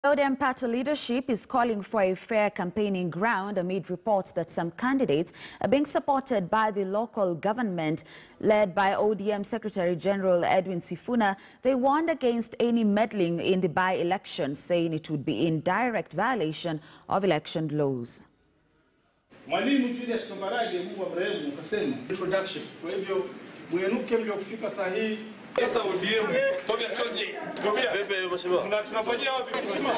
ODM party leadership is calling for a fair campaigning ground amid reports that some candidates are being supported by the local government led by ODM Secretary General Edwin Sifuna. They warned against any meddling in the by-election, saying it would be in direct violation of election laws. Mwalimu Julius Kambarage Mungu amrehemu ukasema introduction. Kwa hivyo mwenuke mliokufika saa hii Sasa ODM Tobias Shoji, Tobias. Pepe mheshimiwa. Tuna tunafanyia wapi?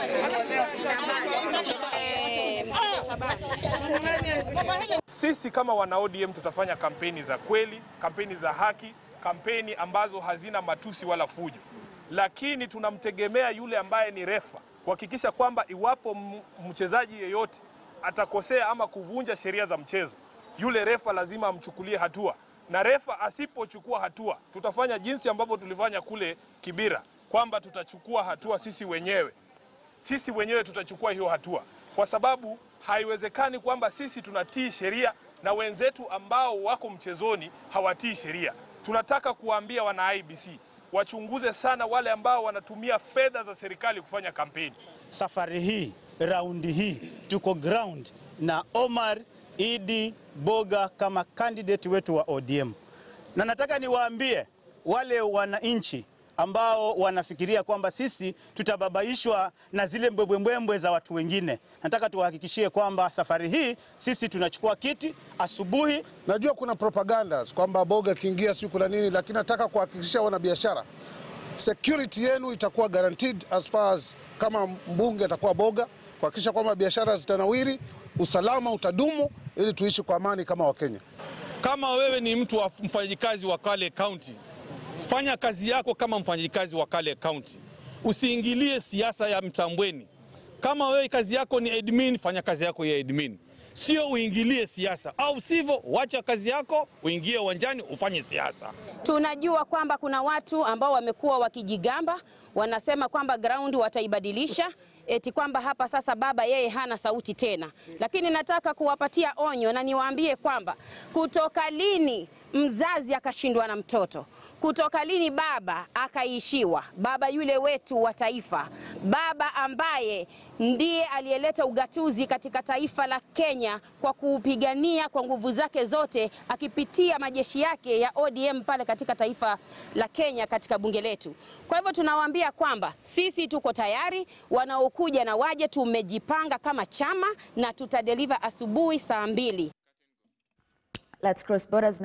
Sisi kama wana ODM tutafanya kampeni za kweli, kampeni za haki, kampeni ambazo hazina matusi wala fujo, lakini tunamtegemea yule ambaye ni refa kuhakikisha kwamba iwapo m- mchezaji yeyote atakosea ama kuvunja sheria za mchezo, yule refa lazima amchukulie hatua, na refa asipochukua hatua, tutafanya jinsi ambavyo tulifanya kule Kibira, kwamba tutachukua hatua sisi wenyewe sisi wenyewe tutachukua hiyo hatua, kwa sababu haiwezekani kwamba sisi tunatii sheria na wenzetu ambao wako mchezoni hawatii sheria. Tunataka kuwaambia wana IBC wachunguze sana wale ambao wanatumia fedha za serikali kufanya kampeni. Safari hii raundi hii tuko ground na Omar Idi Boga kama candidate wetu wa ODM, na nataka niwaambie wale wananchi ambao wanafikiria kwamba sisi tutababaishwa na zile mbwembwembwe za watu wengine. Nataka tuwahakikishie kwamba safari hii sisi tunachukua kiti asubuhi Najua kuna propagandas kwamba Boga akiingia siku na nini, lakini nataka kuhakikishia wanabiashara security yenu itakuwa guaranteed as far as kama mbunge atakuwa Boga, kuhakikisha kwamba biashara zitanawiri, usalama utadumu, ili tuishi kwa amani kama Wakenya. Kama wewe ni mtu wa mfanyikazi wa Kale County, fanya kazi yako kama mfanyikazi wa Kale County. Usiingilie siasa ya Mtambweni. Kama wewe kazi yako ni admin, fanya kazi yako ya admin, sio uingilie siasa, au sivyo wacha kazi yako uingie uwanjani ufanye siasa. Tunajua kwamba kuna watu ambao wamekuwa wakijigamba, wanasema kwamba ground wataibadilisha, eti kwamba hapa sasa baba yeye hana sauti tena. Lakini nataka kuwapatia onyo na niwaambie kwamba kutoka lini mzazi akashindwa na mtoto? Kutoka lini baba akaishiwa? Baba yule wetu wa taifa, baba ambaye ndiye aliyeleta ugatuzi katika taifa la Kenya kwa kuupigania kwa nguvu zake zote, akipitia majeshi yake ya ODM pale katika taifa la Kenya katika bunge letu. Kwa hivyo tunawaambia kwamba sisi tuko tayari, wanaokuja na waje, tumejipanga kama chama na tutadeliver asubuhi saa mbili. Let's cross borders